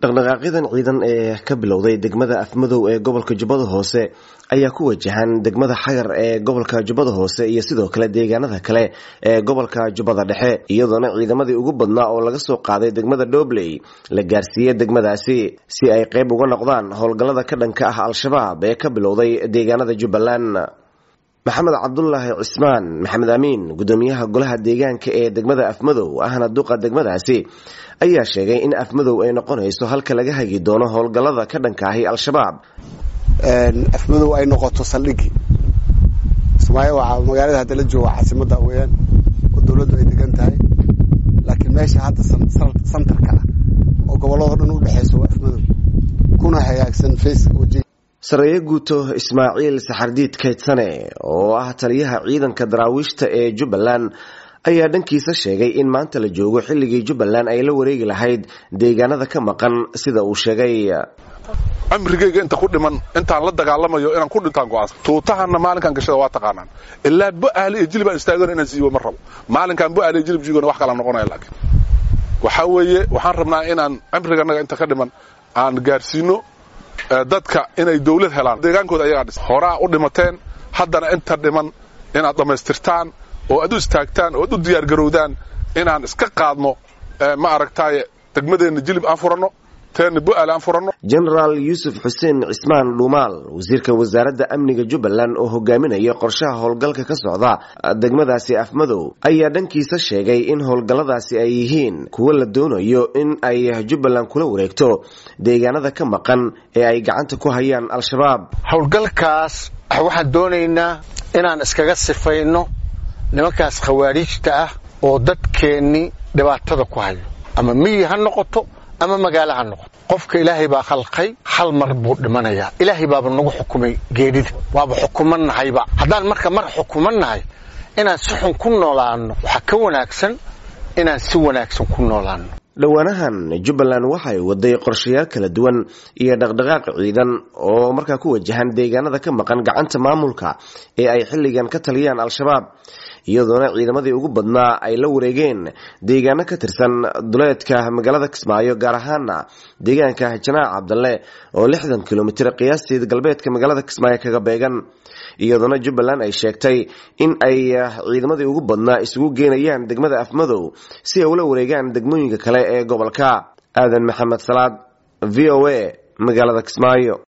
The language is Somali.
dhaqdhaqaaqyadan ciidan ee ka bilowday degmada afmadow ee gobolka jubbada hoose ayaa ku wajahan degmada xagar ee gobolka jubbada hoose iyo sidoo kale deegaanada kale ee gobolka jubbada dhexe iyadoona ciidamadii ugu badnaa oo laga soo qaaday degmada dhobley la gaarsiiyey degmadaasi si ay qayb uga noqdaan howlgallada ka dhanka ah al-shabaab ee ka bilowday deegaanada jubbaland maxamed cabdulaahi cismaan maxamed amiin gudoomiyaha golaha deegaanka ee degmada afmadow ahna duqa degmadaasi ayaa sheegay in afmadow ay noqonayso halka laga hagi doono howlgallada ka dhanka ahi al-shabaab afmadow ay noqoto saldhigi somaaliya waa magaalada hadda la jooga caasimada weyaan oo dawladdu ay degan tahay laakiin meesha hadda santarka ah oo gobolladao dhan udhexayso waa afmadow kuna hagaagsan faceka wajiga sareeye guuto ismaaciil saxardiid kaydsane oo ah taliyaha ciidanka daraawiishta ee jubbaland ayaa dhankiisa sheegay in maanta la joogo xilligii jubbaland ay la wareegi lahayd deegaanada ka maqan sida uu sheegay cimrigayga inta ku dhiman intaan la dagaalamayo inaan ku dhintaan go'aansan tuutahanna maalinkaan gashada waa taqaanaan ilaa bo'aali iyo jilib aan istaagana inaan siibo ma rabo maalinkaan bo'aali iyo jilib jiigona wax kala noqonaya laakiin waxaa weeye waxaan rabnaa inaan cimriganaga inta ka dhiman aan gaarsiino dadka inay dawlad helaan deegaankooda ayagaa dhis horaa u dhimateen haddana inta dhiman inaad dhammaystirtaan oo aad u istaagtaan oo ad u diyaargarowdaan inaan iska qaadno ma aragtaaye degmadeenna jilib aan furanno teenna bo'aal aan furanno genaraal yuusuf xuseen cismaan dhuumaal wasiirka wasaaradda amniga jubbaland oo hogaaminaya qorshaha howlgalka ka socda degmadaasi afmadow ayaa dhankiisa sheegay in howlgalladaasi ay yihiin kuwo la doonayo in ay jubbaland kula wareegto deegaanada ka maqan ee ay gacanta ku hayaan al-shabaab howlgalkaas waxaan doonaynaa inaan iskaga sifayno nimankaas khawaariijta ah oo dadkeennii dhibaatada ku hayo ama miyi ha noqoto ama magaalo ha noqoto qofka ilaahay baa khalqay hal mar buu dhimanayaa ilaahay baaba nagu xukumay geedhida waaba xukumannahayba haddaan marka mar xukumannahay inaan si xun ku noolaanno waxaa ka wanaagsan inaan si wanaagsan ku noolaanno dhowaanahan jubbaland waxay waday qorshayaal kala duwan iyo dhaqdhaqaaq ciidan oo markaa ku wajahan deegaanada ka maqan gacanta maamulka ee ay xilligan ka taliyaan al-shabaab iyadoona ciidamadii ugu badnaa ay la wareegeen deegaano ka tirsan duleedka magaalada kismaayo gaar ahaana deegaanka janaac cabdalle oo lixdan kilomitir qiyaastii galbeedka magaalada kismaayo kaga beegan iyadoona jubbaland ay sheegtay in ay ciidamadii ugu badnaa isugu geenayaan degmada afmadow si ay ula wareegaan degmooyinka kale ee gobolka aadan maxamed salaad v o a magaalada kismaayo